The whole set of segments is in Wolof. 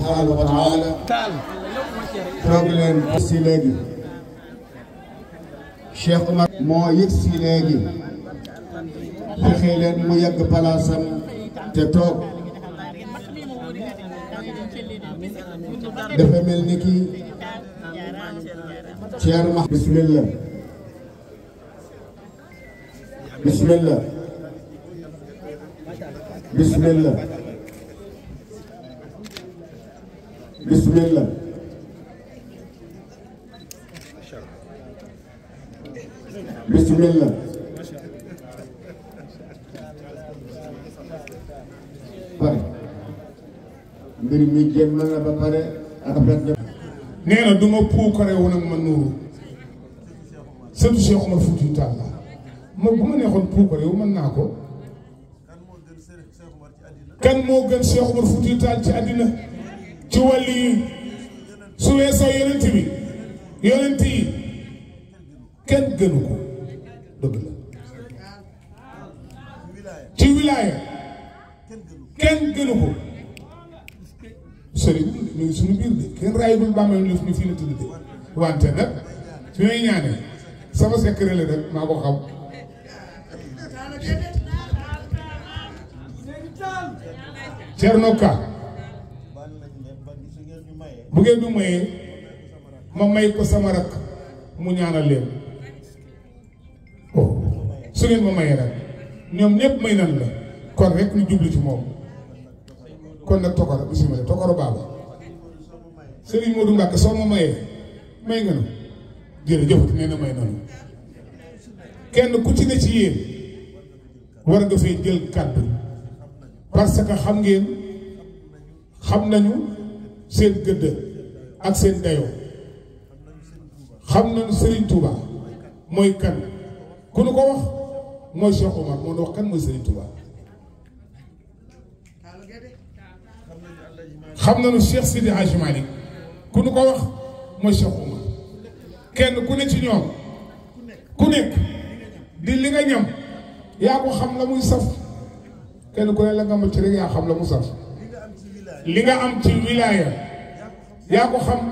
subhanahu wa taala toog leen si léegi Cheikh Omar moo yëg si léegi fexe leen mu yegg palaasam te toog dafa mel ni ki Cheikh ma bismillah bismillah bismillah bismillah bismillah pare mbir mi jéem na ba pare rafet na nee na du ma puukare wu nag ma nuuru sëtu Cheikh Omar Fouti Tall la ma bu ma neexoon puukare wu mën naa ko kan moo gën Cheikh Omar Fouti Tall ci àddina ci wàll yi su weesoo yonent bi yonent yi kenn gënu ko dëgg la ci wilaaya kenn gënu ko sëriñ ñu ngi suñu biir de kenn raayagul bàmmeel ñu fii la tudd de wante nag su may ñaanee sama secret la rek maa ko xam Cerno Ka bu ngeen du mayee ma may ko sama rak mu ñaanal leen oh su ngeen ma mayee rek ñoom ñëpp may nan la kon rek ñu jublu ci moom kon nag tokoro bisimilah tokoro baaba Serigne Modou Mbacke soo ma mayee may nga nu jërëjëf nee na may nanu kenn ku ci ne ci yéen war nga fee jël kàddu parce que xam ngeen xam nañu seen gëdd ak seen dayoo xam nañu Serigne Touba mooy kan ku nu ko wax mooy Cheikh Omar moo nu wax kan mooy Serigne Touba xam nañu Cheikh Sidi Hadj Malick ku nu ko wax mooy Cheikh Omar kenn ku ne ci ñoom ku nekk di li nga ñam yaa ko xam la muy saf kenn ku ne la nga ma ci rek yaa xam la mu saf li nga am ci wilaaya yaa ko xam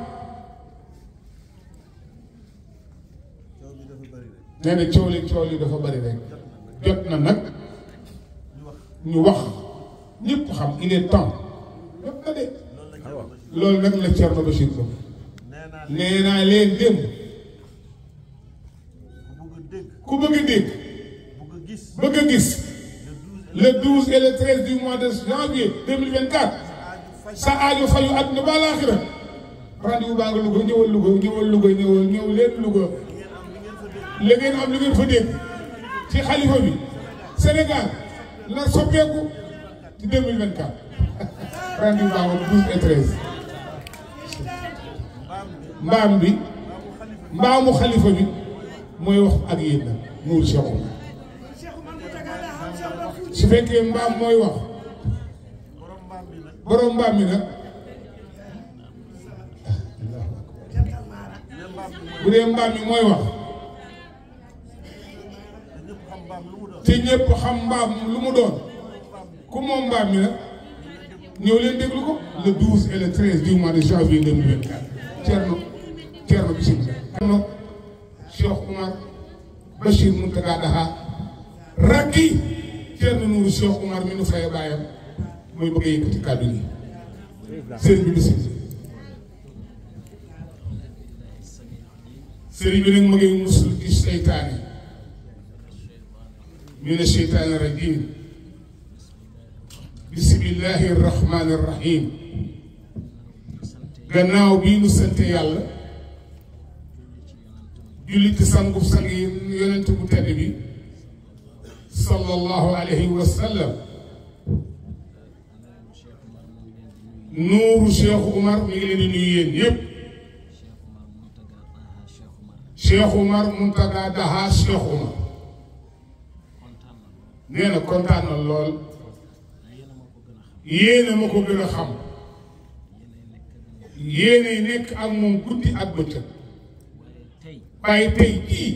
nee na coow li coow li dafa bari rek jot na nag ñu wax ñëpp xam il est temps jot na de loolu nag la Thierno Bachir ko nee naa leen démb ku bëgg a dégg bëgg a gis le 12 et le 13 du mois de janvier 2024 sa aajo fayu àdduna ba laaxira rendez-vous baa nga Louga ñëwal Louga ñëwal Louga ñëwal ñëw leen Louga la ngeen am li ngeen fa dégg ci xalifa bi Sénégal la soppeeku ci 2024 rendez-vous baa nga 12 et 13 mbaam bi mbaamu xalifa bi mooy wax ak yéen nag nuur Cheikh Omar su fekkee mbaam mooy wax borom mbaam mi nag bu dee mbaam mi mooy wax te ñëpp xam mbaam lu mu doon ku moom mbaam mi nag ñëw leen déglu ko le 12 et le 13 du mois de janvier 2024 Thierno Thierno bisimilah. Thierno Cheikh Omar Bachir Mountaga Daha rakki Thierno Nourou Cheikh Omar mi nu fay bàyyam mooy bëgg a yëkkati kàddu gi sëriñ bi bisimilah. sëriñ bi nag ma ngi musul ci seytaane min asheytaani rajim bismillahi rahmaani rahim gannaaw bii nu sante yàlla julli ci sangub sang yi yonent bu tedd bi sallallahu alayhi wa sallam nuuru Cheikh Umar mi ngi leen di nuyu yéen yépp Cheikh Umar Muntaga Daha Cheikh Umar nee na kontaan na lool yéena ma ko gën a xam yéenay nekk ak moom guddi ak bëccëg waaye tey jii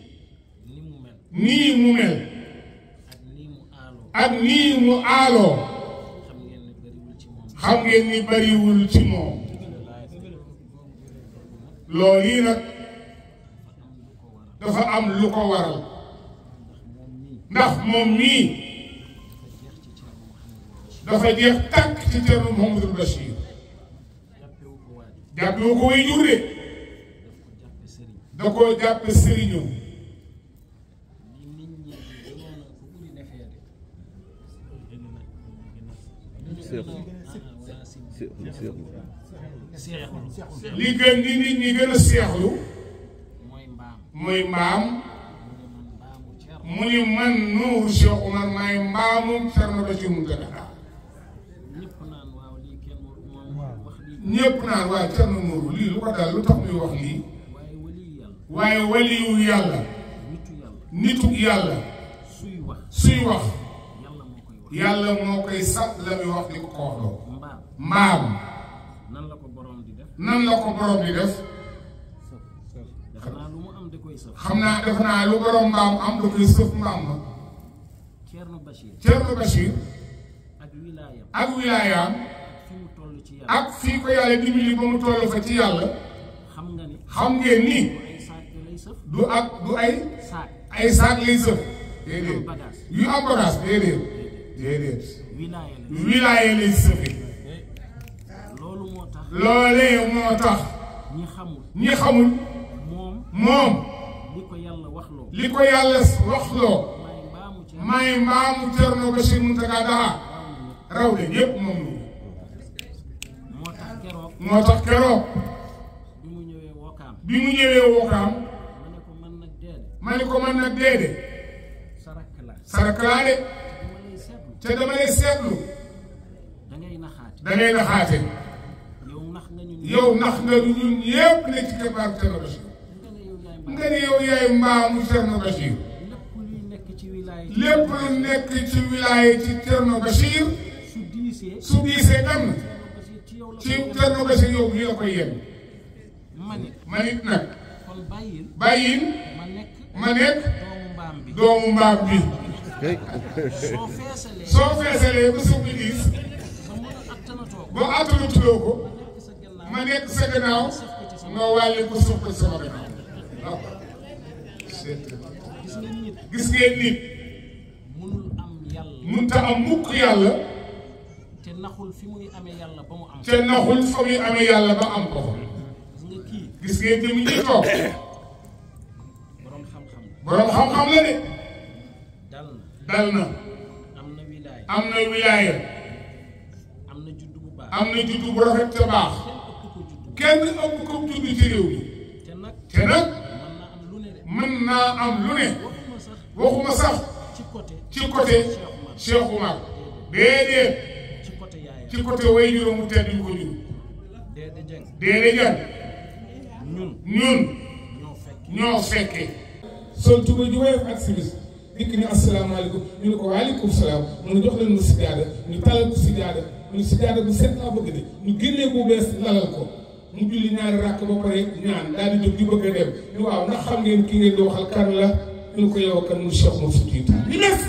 nii mu mel ak nii mu aaloo xam ngeen ni bariwul ci moom loolu yi nag dafa am lu ko waral ndax moom mii dafa jeex tàkk ci Thierno Mouhamadou Bachir jàppewu ko way jur de da koo jàppe sëriñam li gën di nit ñi gën a seexlu mooy mbaam mu ni man Nuuru Cheikh Oumar maay mbaamu Thierno Bachir Mountakha ñépp naan waaye Thierno Nuuru lii lu ko dal lu tax muy wax lii waaye waliyu yàlla nitu yàlla suy wax yàlla moo koy sat la muy wax di ko ko wax loo mbaam nan la ko borom di def nan la ko borom di def dafa naa lu mu am da koy sëf xam naa def naa lu borom mbaam am da koy sëf mbaam ma Thierno Bachir Thierno Bachir ak wilaayam ak wilaayaam fi mu toll ci yàlla ak fii ko yàlla dimbali ba mu toll fa ci yàlla xam nga ni xam ngeen ni ay saak da lay sëf du ak du ay saak ay saak lay sëf déedéet bagage yu am bagage déedéet déedéet wilaaya la wilaaye lay sëfe loolu moo tax loolee moo tax ñi xamul ñi xamul moom moom li ko yàlla wax loo li ko yàlla waxloo may mbaamu ci may mbaamu Thierno Bachir Mountakha Daha raw leen yépp moom lu moo tax keroog moo tax keroog bi mu ñëwee wokkaam bi mu ñëwee wookaam ma ne ko man nag deede ma ni ko man nag déedéet sa rakk la sarakalaa de dama lay seetlu te dama lay seetlu da ngay naxaate da ngay naxaate yow nax nga ñu yow nax nga du ñun ñépp ne ci keppaaru Thierno Bachir nga ne yow yaay mbaam nga ni yow yaay mbaamu Thierno Bachir lépp luy nekk ci wilaaya lépp lu nekk ci wilaaye ci Thierno Bachir su diisee su diisee dem Bachir ci yow la ci ko Thierno Bachir yow nii la koy yem ma ne man it nag kon bàyyil bàyyin ma nekk ma nekk doomu mbaam bi doomu mbaam bi soo feesalee soo feesalee ba suuf bi diis ba mën a attanatoo ko boo attanu tuddoo ko nekk sa gannaaw ma nekk sa gannaaw nga wàlli ko suuf ko sama gannaaw waaw gis nga nit gis ngeen nit mënul am yàlla munta am mukk yàlla te naxul fi muy amee yàlla ba mu am te naxul fa muy amee yàlla ba am ko fa gis nga kii gis ngeen jëm ñi toog borom xam-xam la borom xam-xam la de dal na dal na am na wilaay am na wilaaya am na juddu bu baax am na juddu bu rafet te baax kenn ëpp ko juddu kenn ëpp ko juddu ci réew mi te nag te nag mën na am lu ne de mën naa am lu ne waxuma sax waxuma sax ci côté ci côté Cheikh Oumar déedéet ci côté yaayam ci côté way juróomu tedd yu ko jur déedéet jëng déedéet jan ñun ñun ñoo fekk ñoo fekkee sol tuba ji woyof ak simis dikk ni asalaamaaleykum ñu ne ko waaleykum salaam mu ne jox leen mu sijaada ñu talal ko sijaada ñu sijaada bu set laa bëgg de ñu génnee ko bees lalal ko mu julli ñaari ràkk ba pare ñaan daal di jóg di bëgg a dem ni waaw ndax xam ngeen ki ngeen di waxal kan la ñu ne ko yow kan mu Cheikh Moussa Fouti Tall ñu des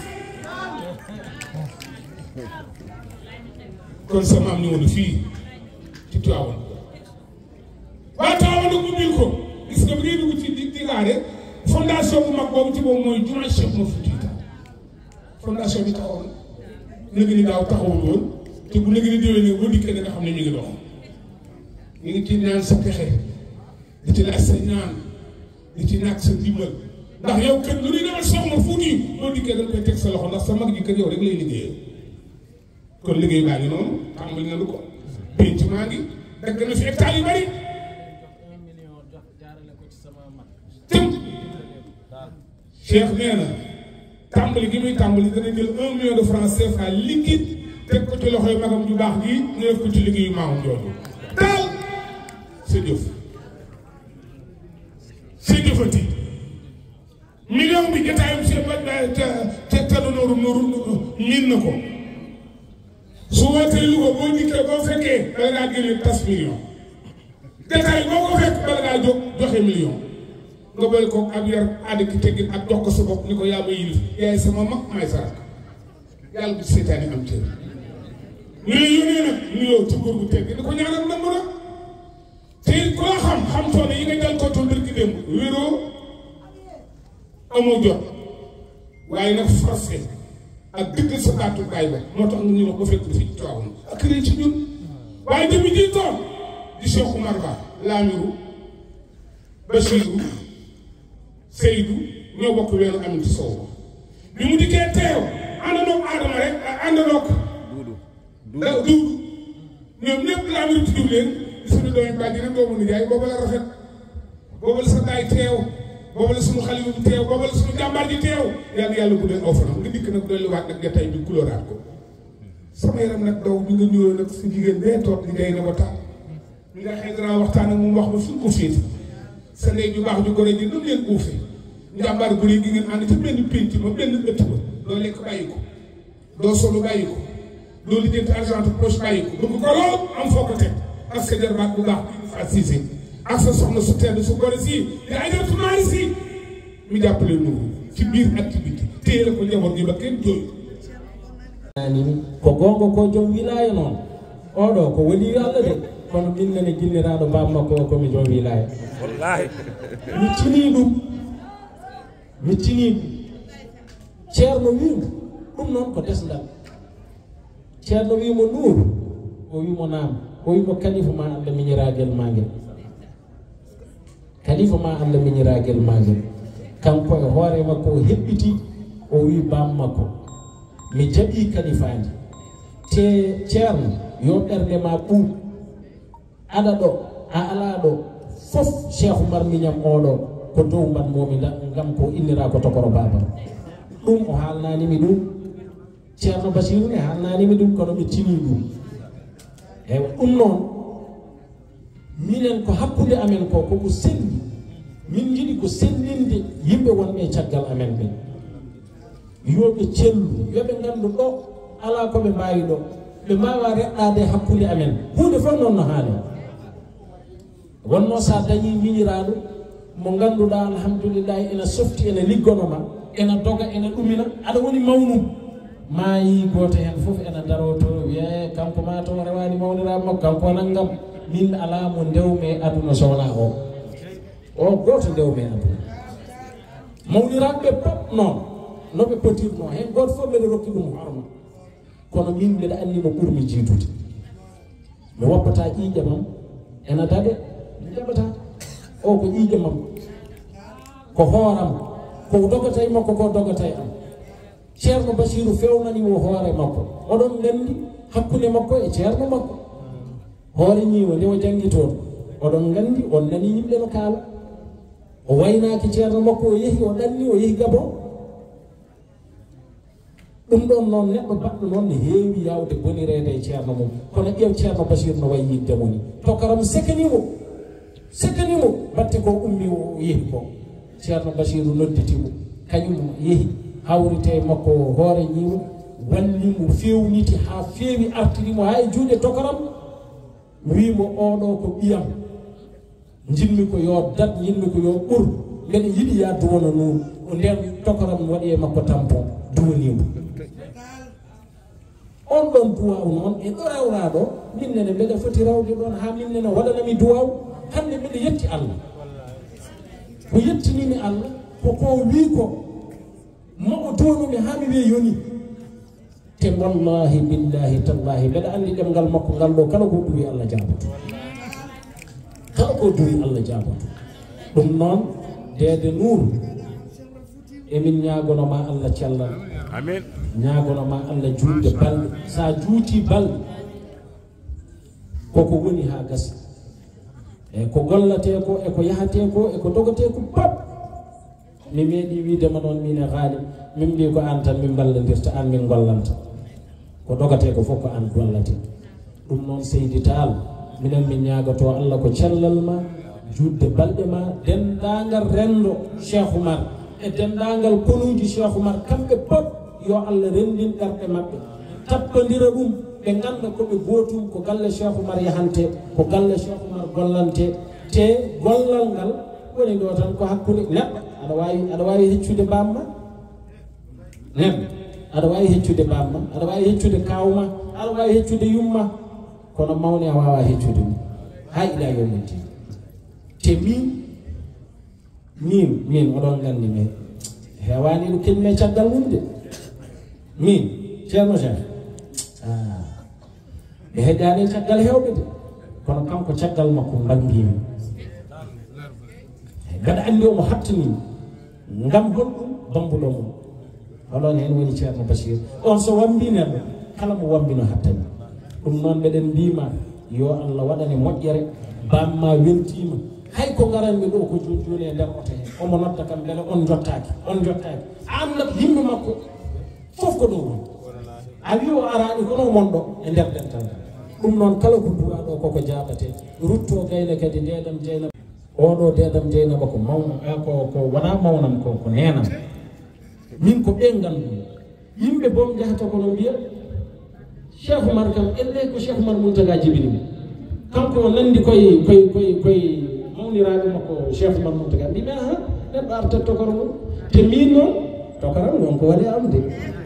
kon sa maam ñëw na fii ci Tiwaawan waa Tiwaawan nag ubbil ko gis nga bi ngay dugg ci di digaare fondation bu mag boobu ci boobu mooy jumaa Cheikh Moussa Fouti Tall fondation bi taxawoon léegi ni daaw taxawul woon te bu léegi ni déwénee boo dikkee da nga xam ne ñu ngi dox ñu ngi ci ñaan sa pexe di ci laaj sa ñaan di ci ñàkk sa ndimbal ndax yow kër lu ñuy demal soxna Fuuti boo dikkee dañ koy teg sa loxo ndax sa mag ji kër yow rek lay liggéeyee kon liggéey baa ngi noonu tàmbali na lu ko penc maa ngi dagg na fi hectare yu bari un million jox jaarale ko ci sama mag tëm Cheikh nee na tàmbali gi muy tàmbali dana jël un million de francs CFA liquide teg ko ci loxoy magam ju baax gi ñu def ko ci liggéeyu maamam jooju daal sa jëf sa jëfati million bi jotaayam seen ba ca ca tanu nooru nooru miin na ko su wootee Louga boo dikkee boo fekkee bala ngaa génne tas million jotaay boo ko fekk bala ngaa jóg joxe million nga boole ko ak yar àdd ki teggin ak jox ko sa bopp ni ko yaa ma yilif yaay sama mag maay sa rakk yàlla bu seytaane am cër ñu lay yónnee nag nuyoo ci góor gu tedd di ko ñaanal nangu na te it ku la xam xam coono yi nga jàll ko tool birki démb wéroo amoo jot waaye nag forcé ak dëgg sa baatu baay ba moo tax nga ñu wax ba fekk fi coow ak rëy ci ñun waaye jëmi ji toog di Cheikh Oumar Ba Laamiru Bachirou Seydou ñoo bokk weeru Aminata Sow bi mu dikkee teew àndandoo Adama rek àndandoo da duudu ñoom ñëpp Laamiru tudd leen di suñu doomi bàjji rek doomu nijaay booba la rafet booba la sa daay teew booba la suñu xale bi teew booba la suñu jàmbaar ji teew yàlla yàlla guddal aw fanam nga dikk nag dolliwaat nag jataay bi kulóoraat ko sama yaram nag daw bi nga ñëwee nag sa jigéen bee toog di ngay na ba taal mi nga xëy danaa waxtaan ak moom wax ma fi ko féete sa ndey ju baax ju gore ji nu leen uufee njàmbaar bu rëy gi ngeen ànd ci benn pénc ma benn ëtt ba doo lekk bàyyi ko doo solu bàyyi ko doo lijjanti argent poche bàyyi ko bëgg ko lool am foo ko teg ak sa jarbaat bu baax bi fa siise ak sa soxna su tedd su gore si di ay jaratu maari si mi jàppale nuuru ci biir activité téye la ko njaboot gi ba kenn jooyu nani ko gonga ko joom wilaya noon oɗo ko woni allah de kono min nane ginniraɗo mbam makko o komi joom wilaya mi tini ɗum mi tini ɗum ceerno wimo ɗum noon ko desdal ceerno wimo nuuru o wimo naam o wimo kalifa ma allah miñiragel ma ngel kalifa ma allah miñiragel ma ngel kanko e hoore makko o heɓɓiti o wi bam makko mi jaɓi kalifaaji te ceerno yo ɓernde ma ɓuuɓ aɗa ɗo a ala ɗo fof cheikh oumar miñam oɗo ko dow mbanmomi ngam ko innira ko tokoro babam ɗum o haalnanimi ɗum ceerno basiru ne haalnanimi ɗum kono mi tini ɗum eywa ɗum noon minen ko hakkude amen ko koko selli min jiɗi ko sellinde yimɓe wonɓe e caggal amen ɓen yoɓe cellu yoɓe gandu ɗo ala koɓe mbawi ɗo ɓe mbawa reɗɗade hakkude amen hunde fof noon no haali wonno sa dañi miñiraɗo mo ganduɗa alhamdulillahi ene softi ene liggonoma ene doga ene ɗumina aɗa woni mawnum maayi goto hen foof ene daroto wiye kanko ma to rewani mawniraɓe makko kanko naggam min ala mo ndewme aduna sowna o o goto ndewme aduna mawniraɓeɓe pop noon noɓe potirno hen goto fof mbeɗa rokki ɗum horma kono min mbeɗa anni mo ɓurmi jiidude mi woppata ƴiƴe mam ene daɗe mi jaɓata o ko ƴiƴe mam ko hooram ko dogatay makko ko dogatay am ceerno basiru fewnanimo hoore makko oɗon gandi hakkude makko e ceerno makko hoore ñiwo nde o janggi toon oɗon gandi on nani yimɓe no kaala o waynaki ceerno makko o yeehi o ɗanni o yeehi gabon ɗum ɗon noon neɗɗo baɗɗo noon ne heewi yawde bonirede e ceerno mum kono ƴeew ceerno basiru no wayi yiddemo ni tokaram sekanimo sekanimo batte ko ummi o yeehi ko ceerno basiru nodditimo kañum yeehi hawrite makko hoore ñiwo wallimo fewniti ha feewi artirimo ha e juuɗe tokaram wimo oɗo ko ɓiyam jinmi ko yo dat jinmi ko yo ɓur mbeɗa yiɗi ya duwona noon o nden tokaram waɗi e makko tampon duwanimo on ɗon duwaw noon e ɗo rawraɗo minnene mbeɗa foti rawde ɗon ha minnene waɗanami duwaw hande mbeɗa yetti allah ko yettinimi allah koko wi ko mo o tonumi ha mi wiye yoni te wallahi billahi tallahi mbeɗa andi ɗemgal makko ngal ɗo kala ko duwi allah jaboto kala ko duwi allah jaboto ɗum noon dede nuuru emin ñagonoma allah cellal amin ñagonoma allah juutde balɗe sa juuti balɗe koko woni ha gasa e ko gollate ko e ko yahate ko e ko dogate ko pap mi meeɗi widema noon min e haali min mbi ko an tan min ballodirta an min gollanta ko dogate ko fof ko an gollate ɗum noon seydi taal minen min ñagato allah ko cellal ma juutde balɗe ma dendagal rendo cheikh oumar e dendagal konuji cheikh oumar kamɓe pop yo allah rendin ɗerɗe maɓɓe tappodira ɗum ɓe ganda koɓe gootum ko galle cheikh oumar yahante ko galle cheikh oumar gollante te gollal ngal woni ɗo tan ko hakkude neɗɗo aɗa wawi aɗa wawi heccude bamma neɗɗo aɗa wawi heccude bamma aɗa wawi heccude kawma aɗa wawi heccude yumma kono mawni a wawa heccude mum ha ila yomiti te min min min oɗon gandi mi hewani ɗo keñme caggal mum de min ceerno cheikh ɓe heƴani caggal hewɓe de kono kanko caggal makko bangimi mbeɗa andi omo hattanimi ngam honɗum bambuɗo mum oɗon hen woni ceerno bachir on so wambi neɗɗo kala mo wambino hattani ɗum noon mbeɗen mbima yo allah waɗane moƴƴere bamma weltima hay ko garanmi ɗo ko joni joni e nder oto he omo nodda kam beele on jottaki on jottaki andat yimɓe makko fof ko ɗum woni a wi o arani kono monɗo e nder dental ɗum noon kala ko duwaɗo koko jaɓate rutto gayne kadi ndeɗam jeyna oɗo dedam jeynaba ko mawna ko ko wona mawnam ko ko nenam min ko ɓen ganduɗum yimɓe boom jahata kono mbiya cheikh oumar kam elle ko cheikh oumar moultaga jibinimi kanko o nandi koye koye koye koye mawniraɓe makko cheikh oumar moultaga mbimi aha neɗɗo artat tokoro mum te min noon tokoram wonko waɗe am de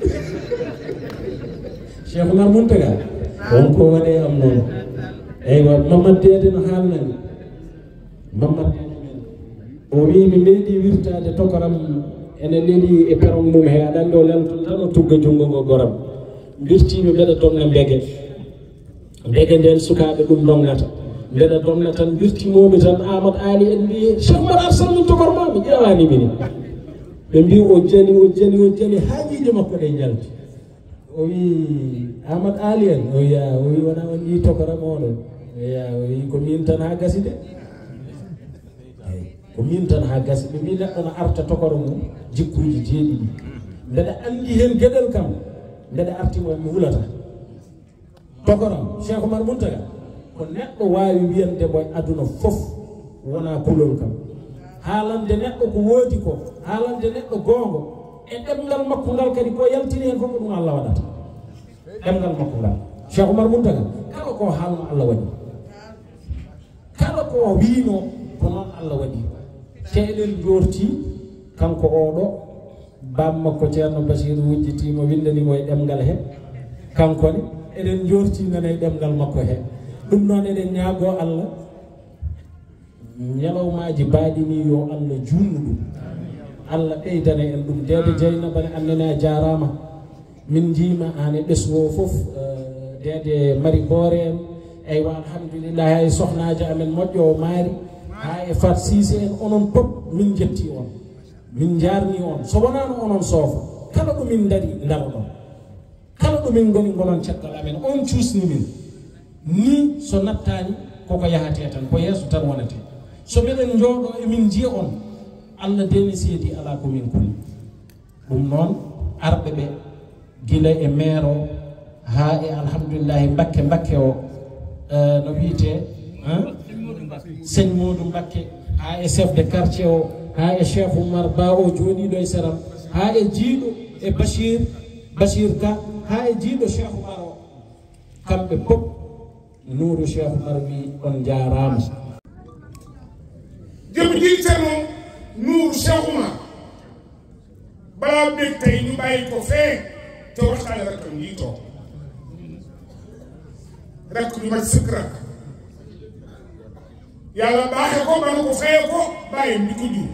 cheikh oumar moultaga wonko waɗe am noon eywa mamad dede no haalnani mamad dede men o wi mi meeɗi wirtade tokoram ene leeli e peron mum he aɗa andi o lelton tan o tugga junngo ngo goram mbirtimi mbeɗa domna mbege mbege nden sukaɓe ɗum domnata mbeɗa domna tan mbirtimomi tan amadou ali en mbi cheikh mbaɗa arsalmin tokorma mi ƴewani mini ɓe mbi o jani o jani o jani haajijo makko ɗe jalti o wi amadou ali en o wiya o wi wona on yi tokoram oɗo oya o wi ko min tan ha gasi de ko min tan ha gasi ɓe mbi neɗɗo no arta tokoro mum jikkuji jeeɗiɗi mbeɗa andi hen gueɗel kam mbeɗa artimo mi wulata tokoram cheikh oumar mountaga ko neɗɗo wawi wiyande mo aduna foof wona kulol kam haalande neɗɗo ko woodi ko haalande neɗɗo goongo e ɗemgal makko ngal kadi ko yaltini hen fof ko ɗum allah waɗata ɗemgal makko ngal cheikh oumar mountaga kala ko haalno allah waɗi kala ko wiino ko noon allah waɗi te eɗen jorti kanko oɗo bamma ko ceerno basiru wujjitimo windanimo e ɗemgal he kankone eɗen jorti nana e ɗemgal makko he ɗum noon eɗen ñaago allah ñalawmaji mbaɗini yo allah junnu ɗum allah ɓeydana en ɗum dede dieynaba ne annene a jarama min jima an e ɓesgo foof dede mari boore en eywa alhamdulillah hay sohnaji amen moƴƴo o maari ha e fat sise en onon pop min jetti on min jarni on so wonano onon soofa kala ɗumin daari ndaro ɗon kala ɗumin goni gonon caggal amen on cuusni min ni so nattani koko yahate tan ko yeeso tan wonate so miɗen jooɗo emin jiya on allah deni seedi ala komin kulli ɗum noon arɓe ɓe guila e maire o ha e alhamdulillahi mbakke mbakke o no wiyete seigne modou mbakke ha e chef de quartier o ha e chef oumar ba o jooɗiɗo e séram ha e jiiɗo e bachir bachir ka ha e jiiɗo cheikh oumar o kamɓe pop nuuru cheikh oumar wi on jarama jëm ji ceerno nuuru cheikh oumar balaa bég tey ñu bàyyi ko fee te waxtaane rakkam yi toog rakk ñu mat sëkk rakk yàlla baaxe ko ba nu ko feye ko bàyyi bi ko jur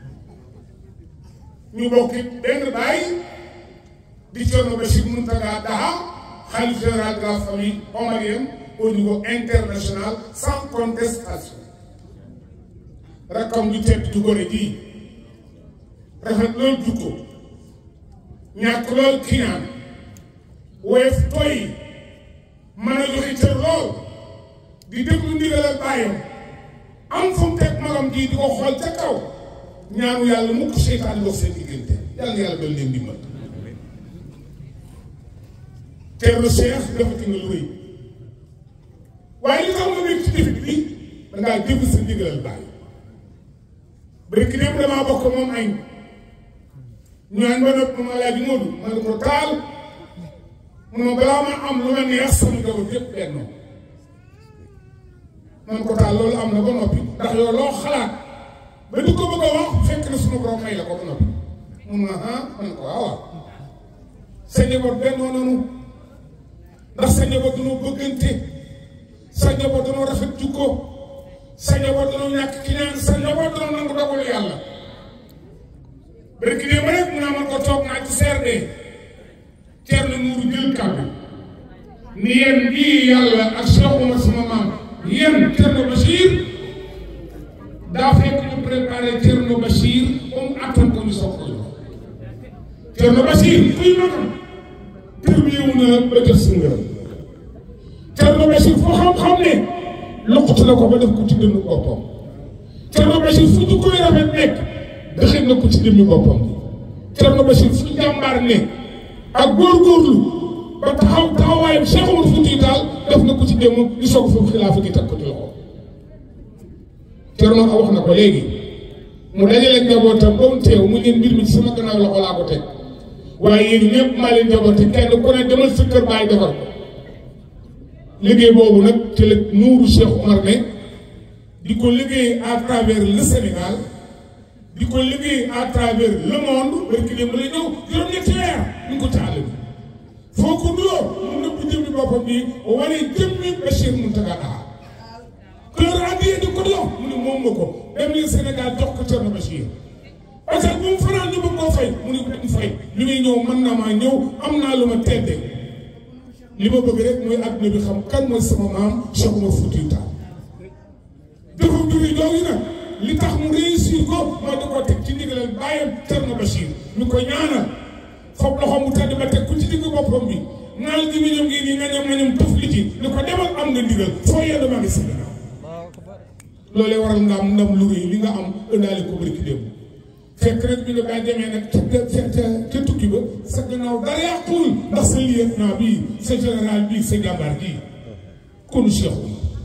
ñu bokk it benn bàyyi di Thierno Bachir Mountaga Daha khalife général de la famille omarienne au niveau international sans contestation rakkam ju tedd ju gore ji rafet lool jukko ñàkk lool kiñaan woyof toy mën a joxe cër lool di déglu ndigal ak bàyyam am fu mu teg magam ji di ko xool ca kaw ñaanu yàlla mukk seytaan dox seen diggante yàlla nga yàlla doon leen dimbal teerlu Cheikh defati nga lu rëy waaye li tax ma nekk ci défit bi dangaa jëf sa ndigalal bàyyi bërki dem damaa bokk moom añ ñu añ ba nopp ma laaj Moodu ma ne ko taal mu ne ma balaa ma am lu ma neex sama njaboot yëpp bennoo man ko taal loolu am na ba noppi ndax yow loo xalaat ba di ko bëgg a wax fekk na sunu borom may la ko ba noppi mun na ah man ko waaw waaw sa njaboot bennoo nanu ndax sa njaboot dañoo bëggante sa njaboot dañoo rafet jukko sa njaboot dañoo ñàkk ki ñaan sa njaboot dañoo nangu dogalu yàlla barki démb rek mu naa man ko toog naa ci CRD Thierno Nourou jël kàddu ni yéen lii yàlla ak Cheikh Oumar sama maam yéen Thierno Bachir daa fekk ñu préparé Thierno Bachir ba mu attan ko ñu soog ko jox Thierno Bachir kuy magam terminé wu na ba jot si ngërëm Thierno Bachir foo xam-xam ne loqatu na ko ba def ko ci dënnu boppam Thierno Bachir fu ñu koy rafet nekk dëxit na ko ci dënnu boppam Thierno Bachir fu jàmbaar ne ak góorgóorlu ba taxaw taxawaayam Cheikh Oumar Foutiyou Tall def na ko ci démb di soog foofu xilaafa gi teg ko ci loxo Thierno wax na ko léegi mu dajale njabootam ba mu teew mu leen mbir mi ci sama gannaaw loxo laa ko teg waaye yéen ñëpp maa leen njaboote kenn ku ne demal sa kër baay defar ko liggéey boobu nag ci la nuuru Cheikh Oumar ne di ko liggéey à travers le Sénégal di ko liggéey à travers le monde barki dem la ñëw juróom-ñetti weer ñu ko taal bi foo ko doo mun na bu jëmmi boppam bi wane jëmmi Bachir Mountaga Daha kër addiye di ko jox mu ne moom nga ko dem leen Sénégal jox ko Thierno Bachir parce que bu mu fanaan ñu bëgg koo fay mu ne ko dem fay li muy ñëw mën naa maa ñëw am naa lu ma tedde li ma bëgg rek mooy adduna bi xam kan mooy sama maam Cheikh Oumar Foutiyou Tall defam juri jooju nag li tax mu réussir ko mooy da koo teg ci ndigalal bàyyam Thierno Bachir ñu koy ñaanal foog loxo mu tedd ba teg ku ci digg boppam bi naal gi mu ñëm ngi nii nga ñam nga ñam tëf li ci ni ko demal am nga ndigal foo yedd maa ngi sa gannaaw loolee waral nga am ndam lu rëy li nga am ëndaale ko bërki démb fekk rek bi nga bàyyi demee nag ca ca ca tukki ba sa gannaaw dara yàquwul ndax sa lieutenant bii sa général bii sa jàmbaar bii konu Cheikh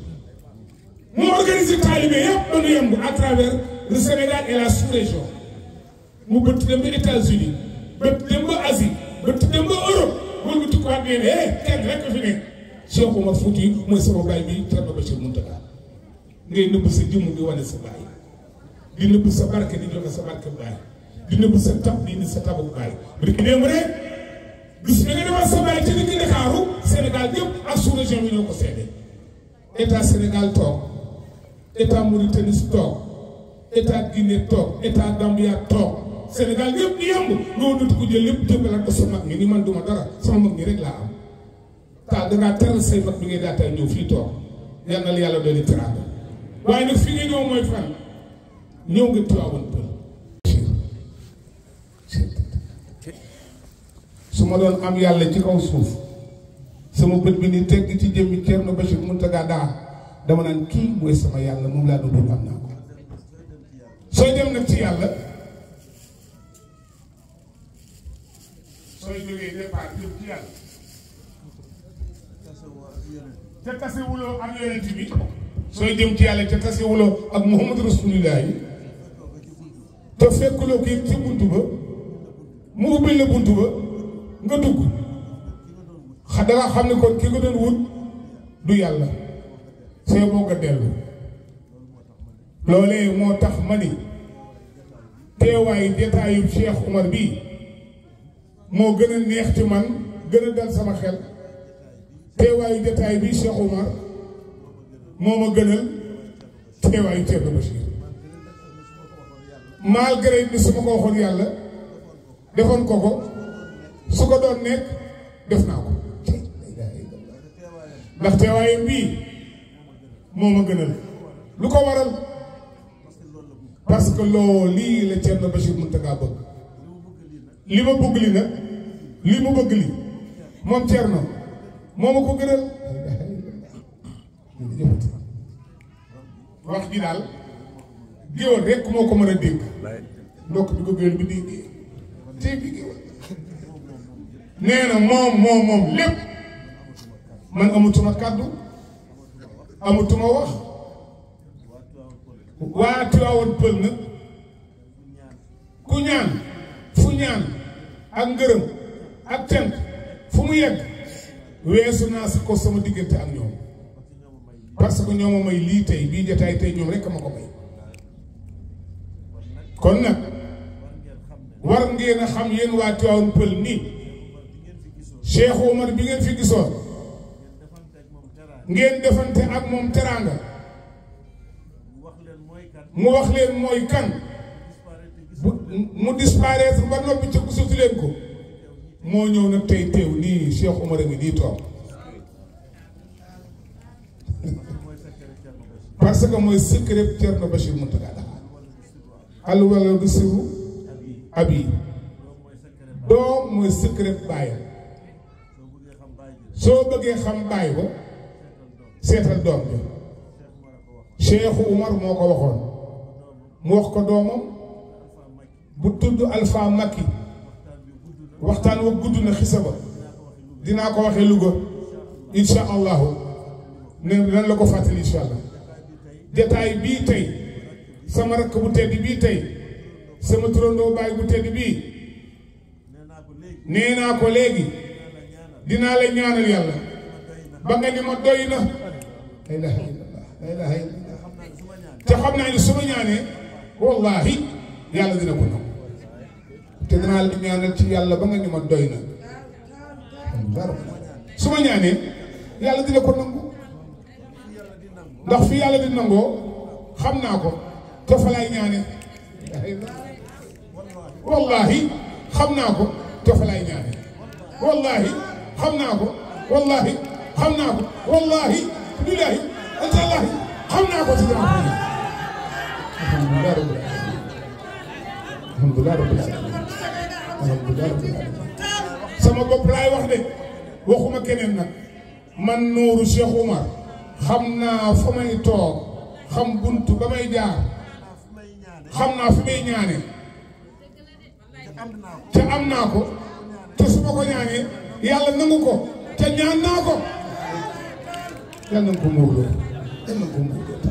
moo organisé taalibe yëpp dañu yemb à travers le Sénégal et la sous-région mu bëtt dem ba États-Unis bëtt dem ba Asie bëtt dem ba Europe wala mu tukkuwaat nee ne eh kenn rek fi nekk Cheikh Oumar Foutiyou mooy sama baay bi Thierno Bachir Mountaga ngay nëbb sa jëmm di wane sa baay di nëbb sa barke di joxe sa barke baay di nëbb sa tab di indi sa tabu baay bu dee démb rek gis nga defal sa baay ci digg Ndakaaru Sénégal yëpp ak sous-région bi ñoo ko seede état Sénégal toog état Mauritanie toog état Guinée toog état Gambia toog Sénégal yëpp di yemb nga wëndatu ko jël lépp jëmbalaat ko sa mag ñi ni man duma dara sama mag ñi rek laa am taal dangaa teral say mag bi ngay daataay ñëw fii toog yal na la yàlla doon teraanga waaye nag fi nga ñëw mooy fan ñëw nga Tiwaawan Pël su ma doon am yàlla ci kaw suuf sama bët bi ni tegg ci jëmmi Thierno Bachir Mountaga Daha dama naan kii mooy sama yàlla moom laa doon am naa ko sooy dem nag ci yàlla sooy jógee départ jëm ci yàlla te tasewuloo ak yonent bi sooy jëm ci yàlla te tasewuloo ak Muhammadu Rasulullah yi te fekkuloo kii ci buntu ba mu ubbil la buntu ba nga dugg xa danga xam ne kon ki nga doon wut du yàlla see boo nga dellu loolee moo tax ma ni teewaayu jataayu Cheikh Oumar bii moo gën a neex ci man gën a dal sama xel teewaayu jataay bii Cheikh Oumar moo ma gënal teewaayu Thierno Bachir malgré ni su ma ko waxoon yàlla defoon ko ko su ko doon nekk def naa ko ndax teewaayam bii moo ma gënal lu ko waral parce que loo lii la Thierno Bachir Mountaga bëgg li ma bëgg li nag li mu bëgg li moom Thierno moo ma ko gënal wax ji daal géwal rek moo ko mën a dégg ndokk bi ko géwal bi déggee tey bi géwal nee na moom moom moom lépp man amatuma kàddu amatuma wax waa Tiwaawan Pël nag ku ñaan fu ñaan ak ngërëm ak cant fu mu yegg weesu naa si ko sama diggante ak ñoom parce que ñoo ma may lii tey bii jotaay tey ñoom rek ma ko may kon nag war ngeen a xam yéen waa Tiwaawan Pël nii Cheikh Omar bi ngeen fi gisoon ngeen defante ak moom teraanga mu wax leen mooy kan bu mu disparaître ba noppi ca gisatu leen ko moo ñëw nag tey teew nii Cheikh Omar a ngi nii toog parce que mooy secret Thierno Bachir Mountaga Daha al wala du siru abi doom mooy secret baayam soo bëggee xam baay ba seetal doom bi Cheikh Umar moo ko waxoon mu wax ko doomam bu tudd Alpha Makki waxtaan wa gudd na xisa ba dinaa ko waxee Louga insha allahu ne nan la ko fàttali insha allah jataay bii tey sama rakk bu tedd bii tey sama turandoo baay bu tedd bii nee naa ko léegi dinaa la ñaanal yàlla ba nga ni ma doy na la ilaha illallah la ilaha illallah te xam naa ni su ma ñaanee wallahi yàlla dina ko nangu te dinaa la ñaanal ci yàlla ba nga ni ma doy na su ma ñaanee yàlla dina ko nangu ndax fi yàlla di nangoo xam naa ko te fa lay ñaane wallahi xam naa ko te fa lay ñaane wallahi xam naa ko wallahi xam naa ko wallahi billahi antallahi xam naa ko ci dama ko alhamdulillah rabbil alamin alhamdulillah rabbil alamin alhamdulillah rabbil alamin sama bopp laay wax de waxuma keneen nag man Nuuru Cheikh Oumar xam naa fa may toog xam buntu ba may jaar xam naa fi may ñaane te am naa ko te su ma ko ñaanee yàlla nangu ko te ñaan naa ko yàlla na ko muurloo yàlla na ko muurloo